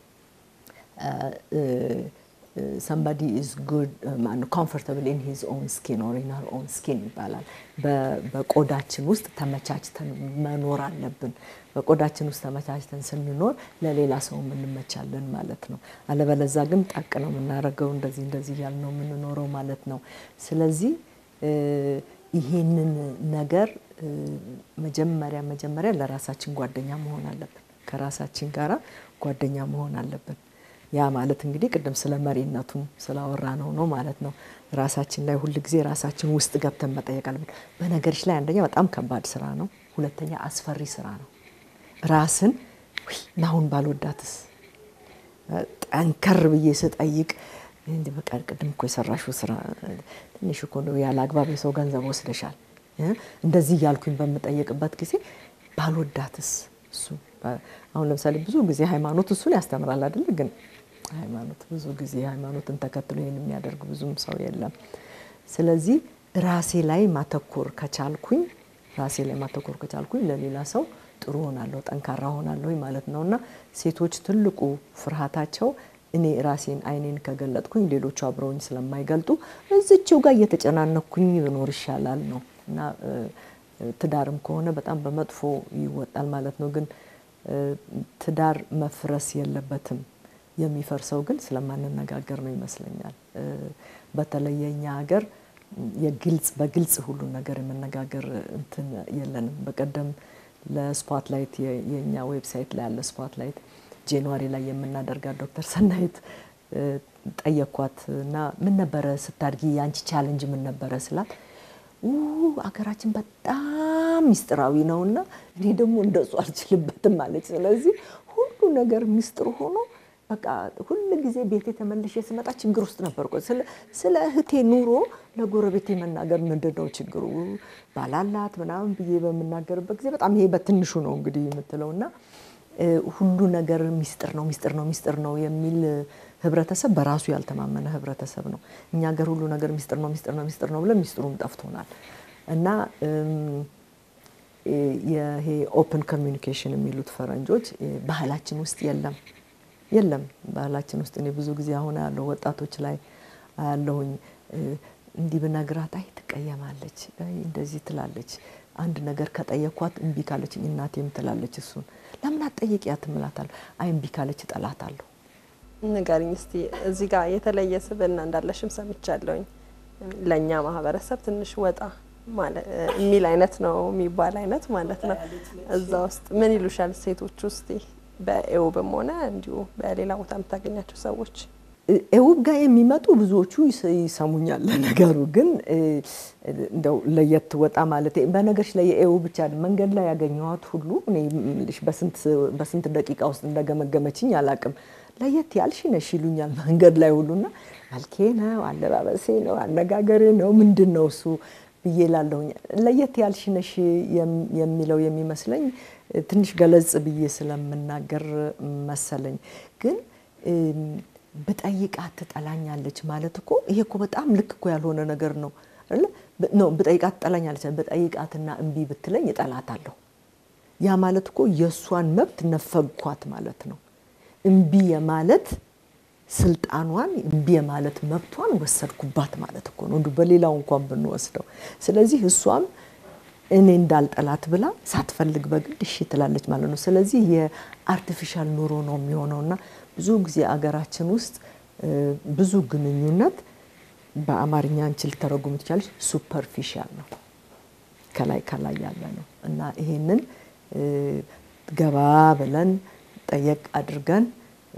ሰምባዲ ኢዝ ጉድ ኮምፎርታብል ኢን ሂዝ ኦን ስኪን ኦር ኢን ሀር ኦን ስኪን ይባላል። በቆዳችን ውስጥ ተመቻችተን መኖር አለብን። በቆዳችን ውስጥ ተመቻችተን ስንኖር ለሌላ ሰው እንመቻለን ማለት ነው። አለበለዛ ግን ጠቅ ነው የምናደርገው፣ እንደዚህ እንደዚህ እያልን ነው የምንኖረው ማለት ነው። ስለዚህ ይሄንን ነገር መጀመሪያ መጀመሪያ ለራሳችን ጓደኛ መሆን አለብን። ከራሳችን ጋራ ጓደኛ መሆን አለብን። ያ ማለት እንግዲህ ቅድም ስለ መሪነቱም ስላወራ ነው ነው ማለት ነው። ራሳችን ላይ ሁል ጊዜ ራሳችን ውስጥ ገብተን መጠየቅ አለብን። በነገሮች ላይ አንደኛ በጣም ከባድ ስራ ነው፣ ሁለተኛ አስፈሪ ስራ ነው። ራስን ናሁን ባልወዳትስ ጠንከር ብዬ ስጠይቅ እንዲ በቃ ቅድም እኮ የሰራሽው ስራ ትንሽ እኮ ነው፣ ያለ አግባብ የሰው ገንዘብ ወስደሻል። እንደዚህ እያልኩኝ በምጠይቅበት ጊዜ ባልወዳትስ እሱ አሁን ለምሳሌ ብዙ ጊዜ ሃይማኖት እሱን ያስተምራል አይደል? ግን ሃይማኖት ብዙ ጊዜ ሃይማኖትን ተከትሎ ይህን የሚያደርግ ብዙም ሰው የለም። ስለዚህ ራሴ ላይ ማተኮር ከቻልኩኝ ራሴ ላይ ማተኮር ከቻልኩኝ ለሌላ ሰው ጥሩ ሆናለሁ፣ ጠንካራ ሆናለሁ ማለት ነው። እና ሴቶች ትልቁ ፍርሃታቸው እኔ ራሴን አይኔን ከገለጥኩኝ ሌሎቹ አብረውኝ ስለማይገልጡ እዚችው ጋር እየተጨናነኩኝ ብኖር ይሻላል ነው እና ትዳርም ከሆነ በጣም በመጥፎ ይወጣል ማለት ነው። ግን ትዳር መፍረስ የለበትም። የሚፈርሰው ግን ስለማንነጋገር ነው ይመስለኛል። በተለይ የኛ ሀገር የግልጽ በግልጽ ሁሉን ነገር የመነጋገር እንትን የለንም። በቀደም ለስፖትላይት የኛ ዌብሳይት ላይ ያለ ስፖትላይት ጃንዋሪ ላይ የምናደርጋት ዶክተር ሰናይት ጠየኳት እና ምን ነበረ ስታድጊ የአንቺ ቻለንጅ ምን ነበረ ስላት አገራችን በጣም ሚስጥራዊ ነውና እኔ ደግሞ እንደሱ አልችልበትም አለች። ስለዚህ ሁሉ ነገር ሚስጥር ሆኖ በቃ ሁል ጊዜ ቤቴ ተመልሼ ስመጣ ችግር ውስጥ ነበርኩ። ስለ እህቴ ኑሮ ለጎረቤቴ መናገር ምንድን ነው ችግሩ ባላላት ምናምን ብዬ በምናገርበት ጊዜ በጣም ይሄ በትንሹ ነው እንግዲህ የምትለው እና ሁሉ ነገር ሚስጥር ነው ሚስጥር ነው ሚስጥር ነው የሚል ህብረተሰብ በራሱ ያልተማመነ ህብረተሰብ ነው። እኛ ሀገር ሁሉ ነገር ሚስጥር ነው ሚስጥር ነው ሚስጥር ነው ብለን ሚስጥሩም ጠፍቶናል እና ይሄ ኦፕን ኮሚኒኬሽን የሚሉት ፈረንጆች ባህላችን ውስጥ የለም የለም ባህላችን ውስጥ እኔ ብዙ ጊዜ አሁን ያለው ወጣቶች ላይ አያለሁኝ። እንዲህ ብነግራት አይ ትቀየማለች፣ እንደዚህ ትላለች። አንድ ነገር ከጠየኳት እምቢ ካለች እናቴም ትላለች እሱን ለምን አትጠይቂያት እምላታለሁ። አይ እምቢ ካለች እጠላታለሁ። ንገሪኝ እስቲ እዚህ ጋር የተለየ ስብዕና እንዳለሽም ሰምቻለሁኝ። ለእኛ ማህበረሰብ ትንሽ ወጣ የሚል አይነት ነው የሚባል አይነት ማለት ነው። እዛ ውስጥ ምን ይሉሻል ሴቶች ውስጥ በኤውብም ሆነ እንዲሁ በሌላ ቦታ የምታገኛቸው ሰዎች? ኤውብ ጋር የሚመጡ ብዙዎቹ ይሰሙኛል። ነገሩ ግን እንደው ለየት ወጣ ማለት በነገርሽ ላይ የኤውብ ብቻ መንገድ ላይ ያገኘኋት ሁሉ እኔ የምልሽ በስንት ደቂቃ ውስጥ እንደገመገመችኝ አላቅም። ለየት ያልሽ ነሽ ይሉኛል መንገድ ላይ ሁሉና መልኬ ነው፣ አለባበሴ ነው፣ አነጋገሬ ነው፣ ምንድን ነው እሱ ብዬ ላለሁኝ ለየት ያልሽ ነሽ የሚለው የሚመስለኝ ትንሽ ገለጽ ብዬ ስለምናገር መሰለኝ። ግን ብጠይቃት ትጠላኛለች ማለት እኮ ይሄ እኮ በጣም ልክ እኮ ያልሆነ ነገር ነው። ነው ብጠይቃት ትጠላኛለች፣ ብጠይቃትና እምቢ ብትለኝ እጠላታለሁ። ያ ማለት እኮ የእሷን መብት ነፈግኳት ማለት ነው። እምቢ የማለት ስልጣኗን እምቢ የማለት መብቷን ወሰድኩባት ማለት እኮ ነው፣ እንዲሁ በሌላው እንኳን ብንወስደው። ስለዚህ እሷም እኔ እንዳልጠላት ብላ ሳትፈልግ በግድ እሺ ትላለች ማለት ነው። ስለዚህ የአርቲፊሻል ኑሮ ነው የሚሆነውና ብዙ ጊዜ አገራችን ውስጥ ብዙ ግንኙነት በአማርኛ አንቺ ልተረጉም ትችላለች፣ ሱፐርፊሻል ነው፣ ከላይ ከላይ ያለ ነው እና ይሄንን ገባ ብለን ጠየቅ አድርገን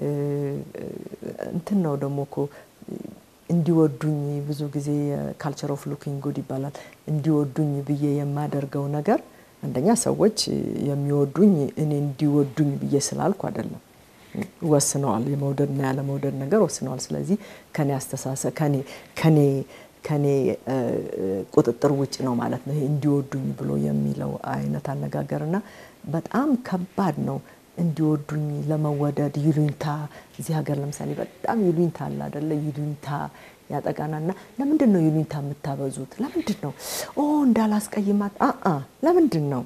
እንትን ነው ደግሞ እኮ እንዲወዱኝ ብዙ ጊዜ ካልቸር ኦፍ ሉኪንግ ጉድ ይባላል። እንዲወዱኝ ብዬ የማደርገው ነገር አንደኛ ሰዎች የሚወዱኝ እኔ እንዲወዱኝ ብዬ ስላልኩ አይደለም። ወስነዋል፣ የመውደድና ያለመውደድ ነገር ወስነዋል። ስለዚህ ከኔ አስተሳሰብ ከኔ ከኔ ከኔ ቁጥጥር ውጭ ነው ማለት ነው። ይሄ እንዲወዱኝ ብሎ የሚለው አይነት አነጋገር እና በጣም ከባድ ነው። እንዲወዱኝ ለመወደድ ይሉኝታ፣ እዚህ ሀገር ለምሳሌ በጣም ይሉኝታ አለ አደለ? ይሉኝታ ያጠቃናል። እና ለምንድን ነው ይሉኝታ የምታበዙት? ለምንድን ነው ኦ እንዳላስቀይማት አ ለምንድን ነው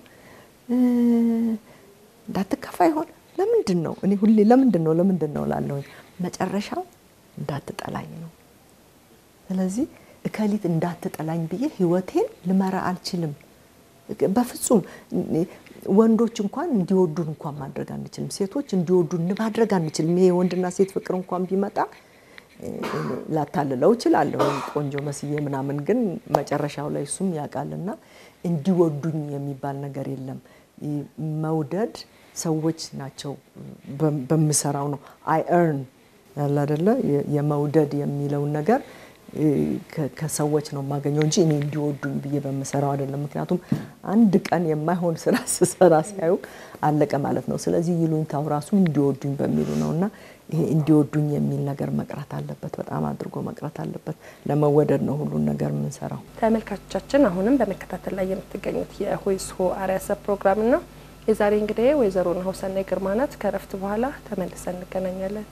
እንዳትከፋ ይሆን ለምንድን ነው እኔ ሁሌ ለምንድን ነው ለምንድን ነው ላለሁኝ መጨረሻው እንዳትጠላኝ ነው። ስለዚህ እከሊት እንዳትጠላኝ ብዬ ህይወቴን ልመራ አልችልም በፍጹም። ወንዶች እንኳን እንዲወዱን እንኳን ማድረግ አንችልም። ሴቶች እንዲወዱን ማድረግ አንችልም። ይሄ ወንድና ሴት ፍቅር እንኳን ቢመጣ ላታልለው እችላለሁ ቆንጆ መስዬ ምናምን፣ ግን መጨረሻው ላይ እሱም ያውቃልና እንዲወዱኝ የሚባል ነገር የለም። መውደድ ሰዎች ናቸው በምሰራው ነው። አይ ኤርን ያለ አይደለ የመውደድ የሚለውን ነገር ከሰዎች ነው የማገኘው እንጂ እኔ እንዲወዱኝ ብዬ በምሰራው አይደለም። ምክንያቱም አንድ ቀን የማይሆን ስራ ስሰራ ሲያዩ አለቀ ማለት ነው። ስለዚህ ይሉኝታው ራሱ እንዲወዱኝ በሚሉ ነው እና ይሄ እንዲወዱኝ የሚል ነገር መቅረት አለበት፣ በጣም አድርጎ መቅረት አለበት። ለመወደድ ነው ሁሉን ነገር የምንሰራው። ተመልካቾቻችን አሁንም በመከታተል ላይ የምትገኙት የሁይስሆ አርያሰብ ፕሮግራም ነው። የዛሬ እንግዲህ ወይዘሮ ናሁሰናይ ግርማ ናት። ከረፍት በኋላ ተመልሰን እንገናኛለን።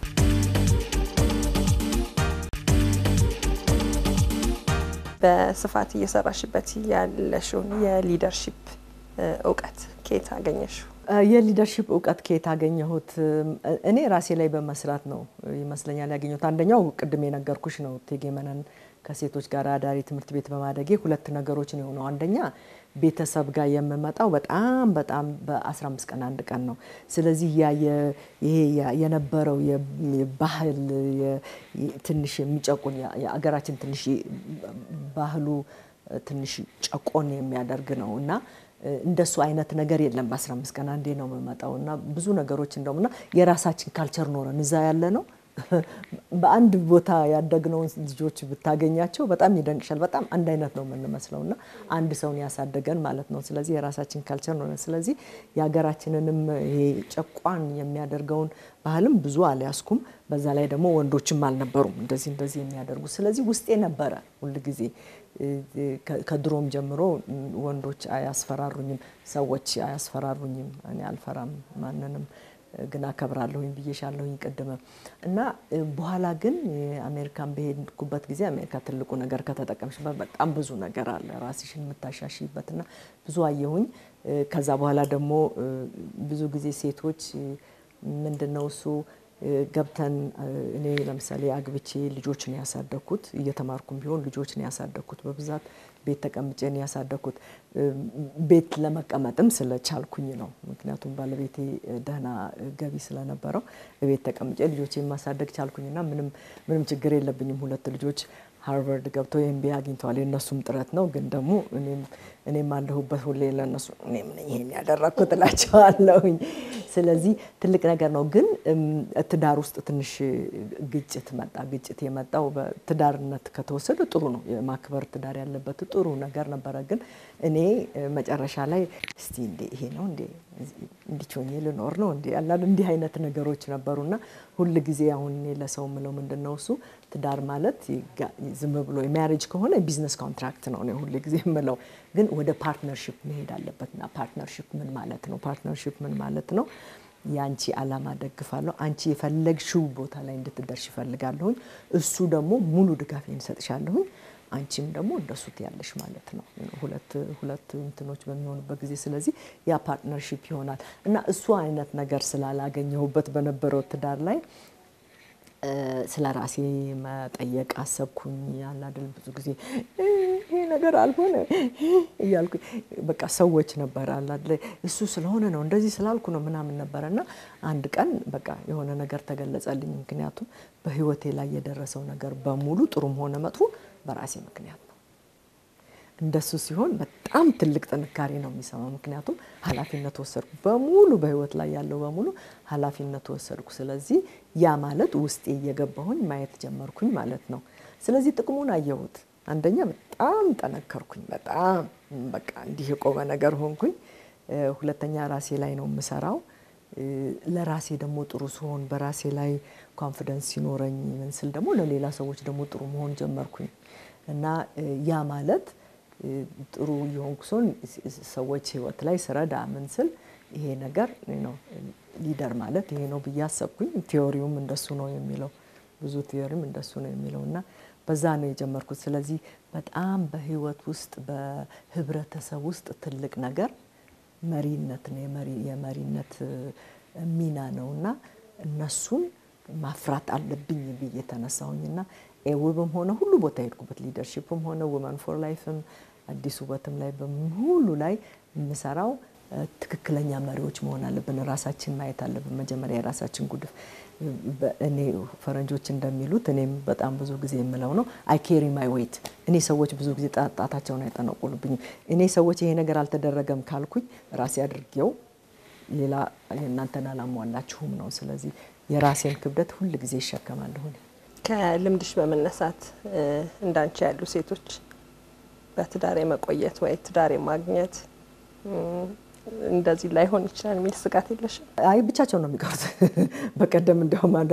በስፋት እየሰራሽበት ያለሽውን የሊደርሺፕ እውቀት ከየት አገኘሽው? የሊደርሺፕ እውቀት ከየት አገኘሁት? እኔ ራሴ ላይ በመስራት ነው ይመስለኛል ያገኘሁት። አንደኛው ቅድም የነገርኩሽ ነው እቴጌ መነን ከሴቶች ጋር አዳሪ ትምህርት ቤት በማደጌ ሁለት ነገሮች ነው የሆነው። አንደኛ ቤተሰብ ጋር የምመጣው በጣም በጣም በ15 ቀን አንድ ቀን ነው። ስለዚህ ያ ይሄ የነበረው ባህል ትንሽ የሚጨቁን የአገራችን ትንሽ ባህሉ ትንሽ ጨቆን የሚያደርግ ነው እና እንደሱ አይነት ነገር የለም። በ15 ቀን አንዴ ነው የምመጣው እና ብዙ ነገሮች እንደውም እና የራሳችን ካልቸር ኖረን እዛ ያለ ነው በአንድ ቦታ ያደግነውን ልጆች ብታገኛቸው በጣም ይደንቅሻል። በጣም አንድ አይነት ነው የምንመስለው እና አንድ ሰውን ያሳደገን ማለት ነው። ስለዚህ የራሳችን ካልቸር ነው። ስለዚህ የሀገራችንንም ይሄ ጨቋን የሚያደርገውን ባህልም ብዙ አልያዝኩም። በዛ ላይ ደግሞ ወንዶችም አልነበሩም እንደዚህ እንደዚህ የሚያደርጉ። ስለዚህ ውስጤ ነበረ ሁል ጊዜ ከድሮም ጀምሮ ወንዶች አያስፈራሩኝም፣ ሰዎች አያስፈራሩኝም። እኔ አልፈራም ማንንም ግን አከብራለሁኝ ብዬሻለሁኝ ቅድም እና በኋላ ግን አሜሪካን በሄድኩበት ጊዜ አሜሪካ ትልቁ ነገር ከተጠቀምሽበት በጣም ብዙ ነገር አለ ራስሽን የምታሻሽይበትና ብዙ አየሁኝ። ከዛ በኋላ ደግሞ ብዙ ጊዜ ሴቶች ምንድን ነው እሱ ገብተን እኔ ለምሳሌ አግብቼ ልጆች ነው ያሳደግኩት። እየተማርኩም ቢሆን ልጆች ነው ያሳደግኩት። በብዛት ቤት ተቀምጬ ነው ያሳደግኩት። ቤት ለመቀመጥም ስለቻልኩኝ ነው። ምክንያቱም ባለቤቴ ደህና ገቢ ስለነበረው ቤት ተቀምጬ ልጆቼ ማሳደግ ቻልኩኝና ምንም ምንም ችግር የለብኝም። ሁለት ልጆች ሃርቨርድ ገብተው ኤምቢኤ አግኝተዋል። የእነሱም ጥረት ነው። ግን ደግሞ እኔም አለሁበት ሁሌ ለእነሱ እኔም ነኝ ይሄን ያደረግኩት እላቸዋለሁኝ። ስለዚህ ትልቅ ነገር ነው። ግን ትዳር ውስጥ ትንሽ ግጭት መጣ። ግጭት የመጣው በትዳርነት ከተወሰደ ጥሩ ነው። የማክበር ትዳር ያለበት ጥሩ ነገር ነበረ። ግን እኔ መጨረሻ ላይ እስቲ እንዴ ይሄ ነው እንዴ እንዲቾኝ ልኖር ነው እንዴ ያላል እንዲህ አይነት ነገሮች ነበሩና ሁል ጊዜ አሁን እኔ ለሰው ምለው ምንድን ነው እሱ ትዳር ማለት ዝም ብሎ የማሪጅ ከሆነ ቢዝነስ ኮንትራክት ነው ነው ሁል ጊዜ የምለው። ግን ወደ ፓርትነርሽፕ መሄድ አለበትና ፓርትነርሽፕ ምን ማለት ነው? ፓርትነርሽፕ ምን ማለት ነው? የአንቺ አላማ ደግፋለሁ፣ አንቺ የፈለግሽው ቦታ ላይ እንድትደርሽ ይፈልጋለሁኝ። እሱ ደግሞ ሙሉ ድጋፌን እሰጥሻለሁኝ፣ አንቺም ደግሞ እንደሱ ትያለሽ ማለት ነው። ሁለት ሁለት እንትኖች በሚሆኑበት ጊዜ ስለዚህ ያ ፓርትነርሽፕ ይሆናል እና እሱ አይነት ነገር ስላላገኘሁበት በነበረው ትዳር ላይ ስለ ራሴ መጠየቅ አሰብኩኝ። ያለ አይደል ብዙ ጊዜ ይሄ ነገር አልሆነ እያልኩኝ በቃ ሰዎች ነበረ አለ አይደል እሱ ስለሆነ ነው እንደዚህ ስላልኩ ነው ምናምን ነበረ እና አንድ ቀን በቃ የሆነ ነገር ተገለጸልኝ። ምክንያቱም በህይወቴ ላይ የደረሰው ነገር በሙሉ ጥሩም ሆነ መጥፎ በራሴ ምክንያት ነው። እንደሱ ሲሆን በጣም ትልቅ ጥንካሬ ነው የሚሰማው። ምክንያቱም ኃላፊነት ወሰድኩ፣ በሙሉ በህይወት ላይ ያለው በሙሉ ኃላፊነት ወሰድኩ። ስለዚህ ያ ማለት ውስጤ እየገባሁኝ ማየት ጀመርኩኝ ማለት ነው። ስለዚህ ጥቅሙን አየሁት። አንደኛ በጣም ጠነከርኩኝ፣ በጣም በቃ እንዲህ የቆመ ነገር ሆንኩኝ። ሁለተኛ ራሴ ላይ ነው የምሰራው። ለራሴ ደግሞ ጥሩ ሲሆን በራሴ ላይ ኮንፊደንስ ሲኖረኝ ምን ስል ደግሞ ለሌላ ሰዎች ደግሞ ጥሩ መሆን ጀመርኩኝ እና ያ ማለት ጥሩ የሆንኩ ሲሆን ሰዎች ህይወት ላይ ስረዳ ምን ስል ይሄ ነገር ነው ሊደር ማለት ይሄ ነው ብዬ አሰብኩኝ። ቲዮሪውም እንደሱ ነው የሚለው ብዙ ቲዮሪም እንደሱ ነው የሚለው እና በዛ ነው የጀመርኩት። ስለዚህ በጣም በህይወት ውስጥ በህብረተሰብ ውስጥ ትልቅ ነገር መሪነት ነው የመሪነት ሚና ነው እና እነሱን ማፍራት አለብኝ ብዬ ተነሳሁኝና ኤውብም ሆነ ሁሉ ቦታ የሄድኩበት ሊደርሺፕም ሆነ ውመን ፎር ላይፍም አዲስ ውበትም ላይ ሁሉ ላይ የምሰራው ትክክለኛ መሪዎች መሆን አለብን። ራሳችን ማየት አለብን። መጀመሪያ የራሳችን ጉድፍ እኔ ፈረንጆች እንደሚሉት እኔም በጣም ብዙ ጊዜ የምለው ነው አይ ኬሪ ማይ ዌይት። እኔ ሰዎች ብዙ ጊዜ ጣታቸውን አይጠነቁልብኝም። እኔ ሰዎች ይሄ ነገር አልተደረገም ካልኩኝ ራሴ አድርጌው ሌላ የእናንተን አላሟላችሁም ነው። ስለዚህ የራሴን ክብደት ሁል ጊዜ ይሸከማለሁ። ከልምድሽ በመነሳት እንዳንቺ ያሉ ሴቶች በትዳር የመቆየት ወይ ትዳር የማግኘት እንደዚህ ላይሆን ይችላል የሚል ስጋት የለሽም? አይ ብቻቸው ነው የሚቀሩት። በቀደም እንዲያውም አንዷ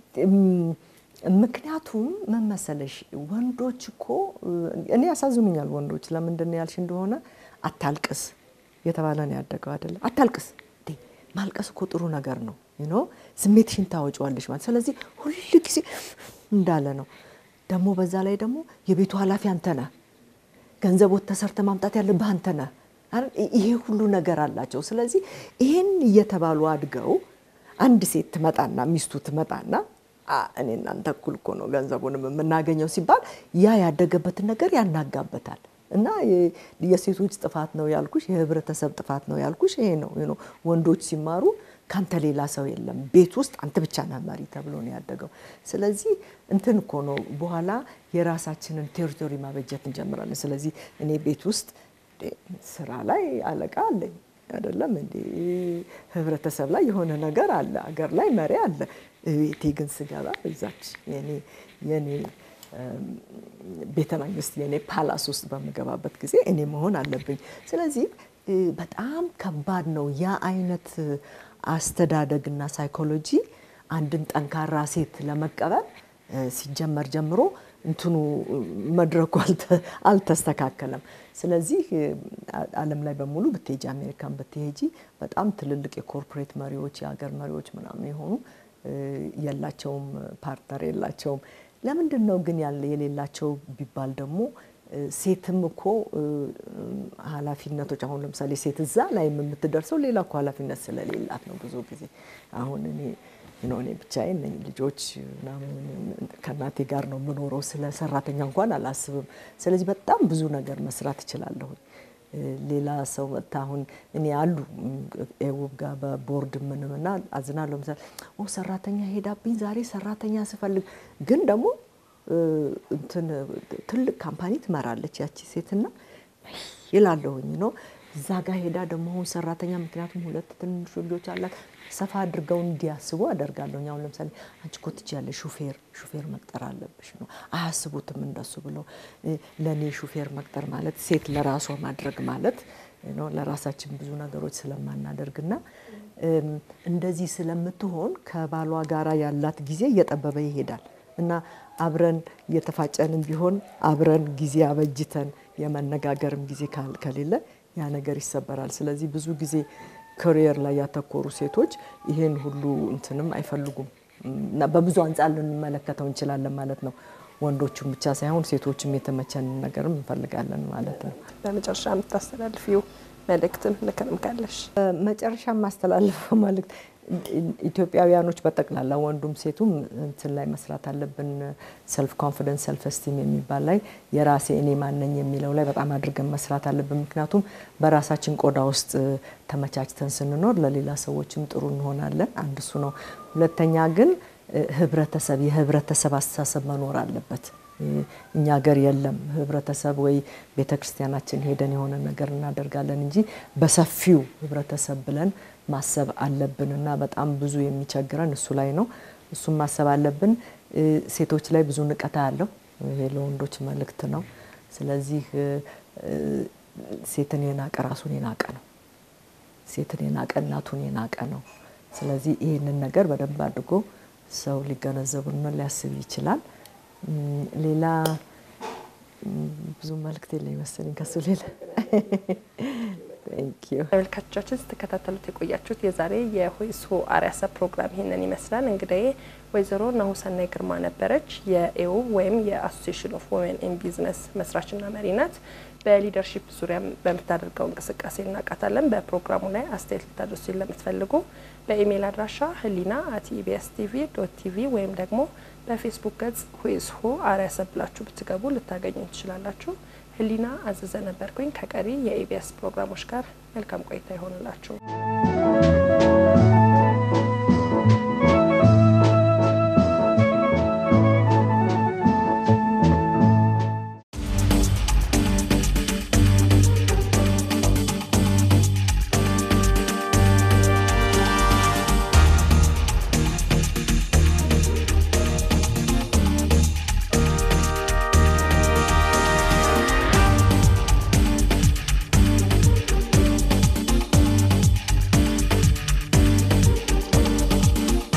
ምክንያቱም ምን መሰለሽ ወንዶች እኮ እኔ ያሳዝኑኛል ወንዶች። ለምንድን ያልሽ እንደሆነ አታልቅስ የተባለ ነው ያደገው አይደለ? አታልቅስ ማልቀስ እኮ ጥሩ ነገር ነው ኖ ስሜትሽን ታወጪዋለሽ ማለት ስለዚህ ሁል ጊዜ እንዳለ ነው። ደግሞ በዛ ላይ ደግሞ የቤቱ ኃላፊ አንተ ነህ፣ ገንዘብ ወጥተህ ሰርተህ ማምጣት ያለብህ አንተ ነህ። ይሄ ሁሉ ነገር አላቸው። ስለዚህ ይሄን እየተባሉ አድገው አንድ ሴት ትመጣና ሚስቱ ትመጣና እኔ እናንተ እኩል እኮ ነው ገንዘቡንም የምናገኘው ሲባል ያ ያደገበትን ነገር ያናጋበታል። እና የሴቶች ጥፋት ነው ያልኩሽ፣ የህብረተሰብ ጥፋት ነው ያልኩሽ ይሄ ነው። ወንዶች ሲማሩ ካንተ ሌላ ሰው የለም፣ ቤት ውስጥ አንተ ብቻ ነህ መሪ ተብሎ ነው ያደገው። ስለዚህ እንትን እኮ ነው በኋላ የራሳችንን ቴሪቶሪ ማበጀት እንጀምራለን። ስለዚህ እኔ ቤት ውስጥ ስራ ላይ አለቃ አለኝ አይደለም እንዴ? ህብረተሰብ ላይ የሆነ ነገር አለ፣ አገር ላይ መሪ አለ። ቤቴ ግን ስገባ እዛች የኔ ቤተ መንግስት የኔ ፓላስ ውስጥ በምገባበት ጊዜ እኔ መሆን አለብኝ። ስለዚህ በጣም ከባድ ነው ያ አይነት አስተዳደግና ሳይኮሎጂ አንድን ጠንካራ ሴት ለመቀበል ሲጀመር ጀምሮ እንትኑ መድረኩ አልተስተካከለም። ስለዚህ ዓለም ላይ በሙሉ ብትሄጂ አሜሪካን ብትሄጂ በጣም ትልልቅ የኮርፖሬት መሪዎች የሀገር መሪዎች ምናምን የሆኑ የላቸውም፣ ፓርትነር የላቸውም። ለምንድን ነው ግን ያለ የሌላቸው ቢባል ደግሞ ሴትም እኮ ኃላፊነቶች አሁን ለምሳሌ ሴት እዛ ላይ የምትደርሰው ሌላ እኮ ኃላፊነት ስለሌላት ነው። ብዙ ጊዜ አሁን እኔ እኔ ብቻዬን ነኝ። ልጆች ከእናቴ ጋር ነው የምኖረው። ስለ ሰራተኛ እንኳን አላስብም። ስለዚህ በጣም ብዙ ነገር መስራት እችላለሁ። ሌላ ሰው መጥታ አሁን እኔ አሉ ኤውብ ጋር በቦርድ ምንም እና አዝናለሁ። ምሳሌ ሰራተኛ ሄዳብኝ ዛሬ ሰራተኛ ስፈልግ ግን ደግሞ እንትን ትልቅ ካምፓኒ ትመራለች ያቺ ሴትና ይላለሁኝ ነው እዛ ጋር ሄዳ ደግሞ አሁን ሰራተኛ ምክንያቱም ሁለት ትንንሽ ልጆች አላት ሰፋ አድርገው እንዲያስቡ አደርጋለሁ። አሁን ለምሳሌ አንቺ እኮ ትችያለሽ፣ ሹፌር ሹፌር መቅጠር አለብሽ ነው አያስቡትም እንደሱ ብለው። ለእኔ ሹፌር መቅጠር ማለት ሴት ለራሷ ማድረግ ማለት ነው። ለራሳችን ብዙ ነገሮች ስለማናደርግና እንደዚህ ስለምትሆን ከባሏ ጋራ ያላት ጊዜ እየጠበበ ይሄዳል እና አብረን እየተፋጨንም ቢሆን አብረን ጊዜ አበጅተን የመነጋገርም ጊዜ ከሌለ ያ ነገር ይሰበራል። ስለዚህ ብዙ ጊዜ ክሪየር ላይ ያተኮሩ ሴቶች ይሄን ሁሉ እንትንም አይፈልጉም እና በብዙ አንጻር ልንመለከተው እንችላለን ማለት ነው። ወንዶቹም ብቻ ሳይሆን ሴቶችም የተመቸንን ነገርም እንፈልጋለን ማለት ነው። በመጨረሻ የምታስተላልፊው መልእክትም ምክርም ካለሽ? መጨረሻ የማስተላልፈው መልእክት ኢትዮጵያውያኖች በጠቅላላ ወንዱም ሴቱም እንትን ላይ መስራት አለብን። ሰልፍ ኮንፊደንስ ሰልፍ ስቲም የሚባል ላይ የራሴ እኔ ማነኝ የሚለው ላይ በጣም አድርገን መስራት አለብን። ምክንያቱም በራሳችን ቆዳ ውስጥ ተመቻችተን ስንኖር ለሌላ ሰዎችም ጥሩ እንሆናለን። አንድ እሱ ነው። ሁለተኛ ግን ህብረተሰብ የህብረተሰብ አስተሳሰብ መኖር አለበት። እኛ ሀገር የለም ህብረተሰብ ወይ ቤተ ክርስቲያናችን ሄደን የሆነ ነገር እናደርጋለን እንጂ በሰፊው ህብረተሰብ ብለን ማሰብ አለብን እና በጣም ብዙ የሚቸግረን እሱ ላይ ነው። እሱም ማሰብ አለብን። ሴቶች ላይ ብዙ ንቀታ ያለው ይሄ ለወንዶች መልእክት ነው። ስለዚህ ሴትን የናቀ ራሱን የናቀ ነው። ሴትን የናቀ እናቱን የናቀ ነው። ስለዚህ ይህንን ነገር በደንብ አድርጎ ሰው ሊገነዘቡና ሊያስብ ይችላል። ሌላ ብዙ መልእክት የለኝ መሰለኝ ከሱ ሌላ ተመልካቾቻችን ስትከታተሉት የቆያችሁት የዛሬ የሆይስሆ አርያሰ ፕሮግራም ይህንን ይመስላል። እንግዲህ ወይዘሮ ናሁሰናይ ግርማ ነበረች። የኤው ወይም የአሶሲሽን ኦፍ ወመን ኢን ቢዝነስ መስራችና መሪ ናት። በሊደርሺፕ ዙሪያ በምታደርገው እንቅስቃሴ እናውቃታለን። በፕሮግራሙ ላይ አስተያየት ልታደርሱ ለምትፈልጉ በኢሜይል አድራሻ ህሊና አት ኢቢኤስ ቲቪ ዶት ቲቪ ወይም ደግሞ በፌስቡክ ገጽ ሁይስሆ አርያሰ ብላችሁ ብትገቡ ልታገኙ ትችላላችሁ። ህሊና አዘዘ ነበርኩኝ። ከቀሪ የኢቢኤስ ፕሮግራሞች ጋር መልካም ቆይታ ይሆንላችሁ።